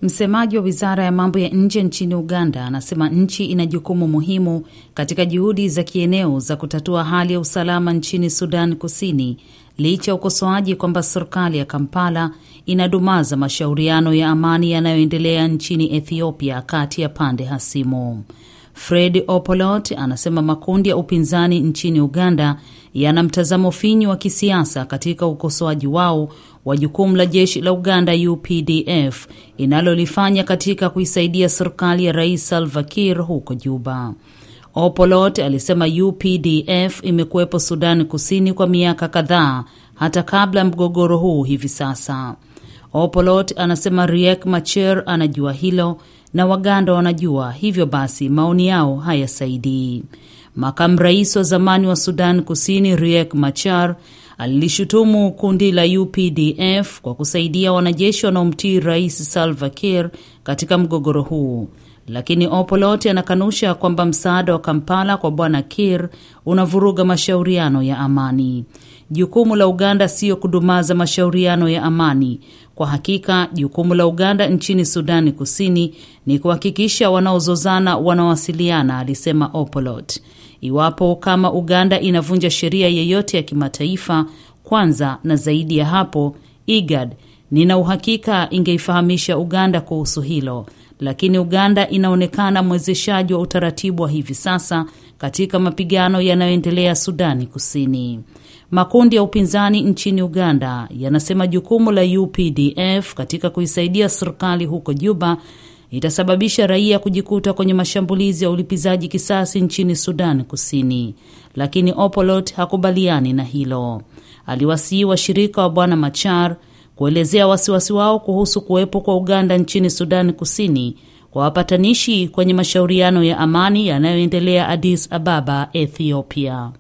Msemaji wa wizara ya mambo ya nje nchini Uganda anasema nchi ina jukumu muhimu katika juhudi za kieneo za kutatua hali ya usalama nchini Sudan Kusini, licha ya ukosoaji kwamba serikali ya Kampala inadumaza mashauriano ya amani yanayoendelea nchini Ethiopia kati ya pande hasimu. Fred Opolot anasema makundi ya upinzani nchini Uganda yana mtazamo finyu wa kisiasa katika ukosoaji wao wa jukumu la jeshi la Uganda UPDF inalolifanya katika kuisaidia serikali ya Rais Salva Kiir huko Juba. Opolot alisema UPDF imekuwepo Sudani Kusini kwa miaka kadhaa hata kabla ya mgogoro huu hivi sasa. Opolot anasema Riek Machar anajua hilo na Waganda wanajua, hivyo basi maoni yao hayasaidii. Makamu rais wa zamani wa Sudan Kusini Riek Machar alilishutumu kundi la UPDF kwa kusaidia wanajeshi wanaomtii Rais Salva Kiir katika mgogoro huu, lakini Opolot anakanusha kwamba msaada wa Kampala kwa bwana Kiir unavuruga mashauriano ya amani. Jukumu la Uganda siyo kudumaza mashauriano ya amani. Kwa hakika jukumu la Uganda nchini Sudani Kusini ni kuhakikisha wanaozozana wanawasiliana, alisema Opolot. Iwapo kama Uganda inavunja sheria yeyote ya kimataifa, kwanza na zaidi ya hapo, IGAD, nina uhakika ingeifahamisha Uganda kuhusu hilo, lakini Uganda inaonekana mwezeshaji wa utaratibu wa hivi sasa katika mapigano yanayoendelea Sudani Kusini. Makundi ya upinzani nchini Uganda yanasema jukumu la UPDF katika kuisaidia serikali huko Juba itasababisha raia kujikuta kwenye mashambulizi ya ulipizaji kisasi nchini Sudan Kusini, lakini Opolot hakubaliani na hilo. Aliwasihi washirika wa bwana Machar kuelezea wasiwasi wao kuhusu kuwepo kwa Uganda nchini Sudan Kusini kwa wapatanishi kwenye mashauriano ya amani yanayoendelea Addis Ababa, Ethiopia.